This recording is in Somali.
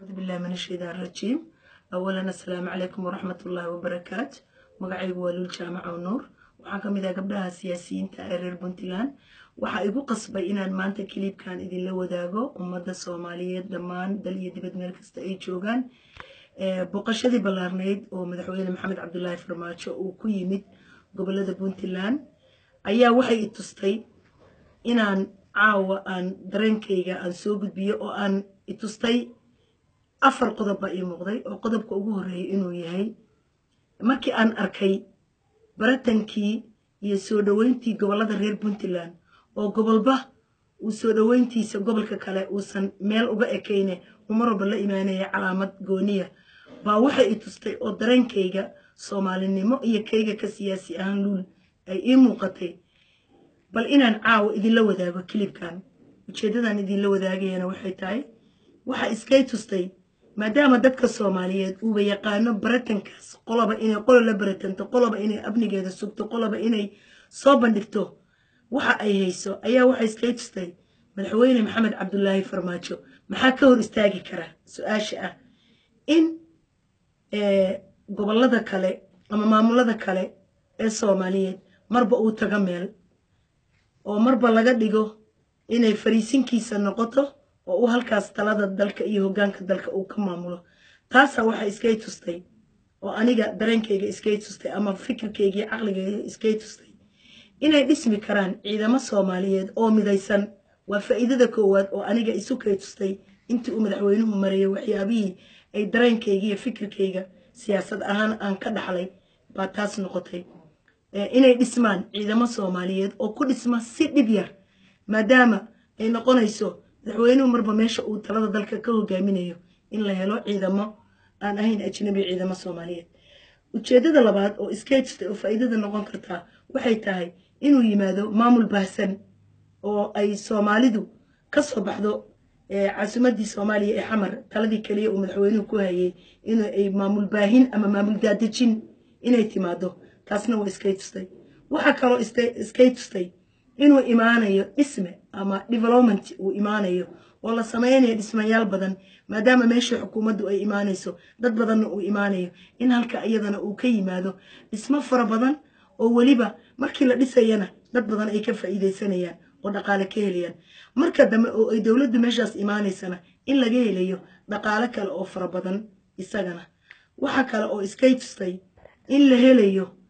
أعوذ بالله من الشيطان الرجيم أولا السلام عليكم ورحمة الله وبركاته magacaygu waa luul jaamac oo nuur waxaan ka mid ah gabdhaha siyaasiyiinta ee reer puntland waxaa igu qasbay inaan maanta kiliibkan idinla wadaago ummadda soomaaliyeed dhammaan dal iyo dibad meel kasta ay joogaan boqoshadii ballaarnayd oo madaxweyne maxamed cabdulaahi farmaajo uu ku yimid gobolada puntland ayaa waxay i tustay inaan caawa aan dareenkayga aan soo gudbiyo oo aan i tustay afar qodob baa ii muuqday oo qodobka ugu horreeyay inuu yahay markii aan arkay baratankii iyo soo dhoweyntii gobollada reer puntland oo gobolba uu soo dhoweyntiisa gobolka kale uusan meel uga ekayne uu mar walba la imaanaya calaamad gooniya baa waxay i tustay oo dareenkayga soomaalinimo iyo kayga ka siyaasi ahaan luul ay ii muuqatay bal inaan caawa idinla wadaago kilibkan ujeeddadan idinla wadaagayana waxay tahay waxa iskay tustay maadaama dadka soomaaliyeed uuba yaqaano baratankaas qoloba inay qolo la baratanto qoloba inay amnigeeda sugto qoloba inay soo bandhigto waxa ay hayso ayaa waxay iskay tustay madaxweyne maxamed cabdulaahi farmaajo maxaa ka hor istaagi kara su-aasha ah in gobollada kale ama maamulada kale ee soomaaliyeed marba uu tago meel oo marba laga dhigo inay fariisinkiisa noqoto oo uu halkaas talada dalka iyo hoggaanka dalka uu ka maamulo taasaa waxay iskay tustay oo aniga dareenkayga iskay tustay ama fikirkaygiiyo caqligayga iskay tustay inay dhismi karaan ciidamo soomaaliyeed oo midaysan waa faa'iidada koowaad oo aniga isu kay tustay intii uu madaxweynuhu marayay waxyaabihii ay dareenkayga iyo fikirkayga siyaasad ahaan aan ka dhaxlay baa taas noqotay inay dhismaan ciidamo soomaaliyeed oo ku dhisma si dhib yar maadaama ay noqonayso madaxweynuhu marba meesha uu talada dalka ka hogaaminayo in la helo ciidamo aan ahayn ajnabi ciidamo soomaaliyeed ujeeddada labaad oo iskay tustay oo faa'iidada noqon kartaa waxay tahay inuu yimaado maamul baahsan oo ay soomaalidu ka soo baxdo caasimadii soomaaliya ee xamar taladii keliya uu madaxweynuhu ku hayay in ay maamul baahin ama maamul daadejin inay timaado taasna waa iskay tustay waxaa kaloo iskay tustay inuu imaanayo dhisme ama development uu imaanayo oo la samaynayo dhismayaal badan maadaama meeshii xukuumaddu ay imaanayso dad badanna uu imaanayo in halka iyadana uu ka yimaado dhismo fara badan oo weliba markii la dhisayana dad badan ay ka faa'iidaysanayaan oo dhaqaale ka helayaan marka dambe oo ay dowladdu meeshaas imaanaysana in laga helayo dhaqaale kale oo fara badan isagana waxa kale oo iskay tustay in la helayo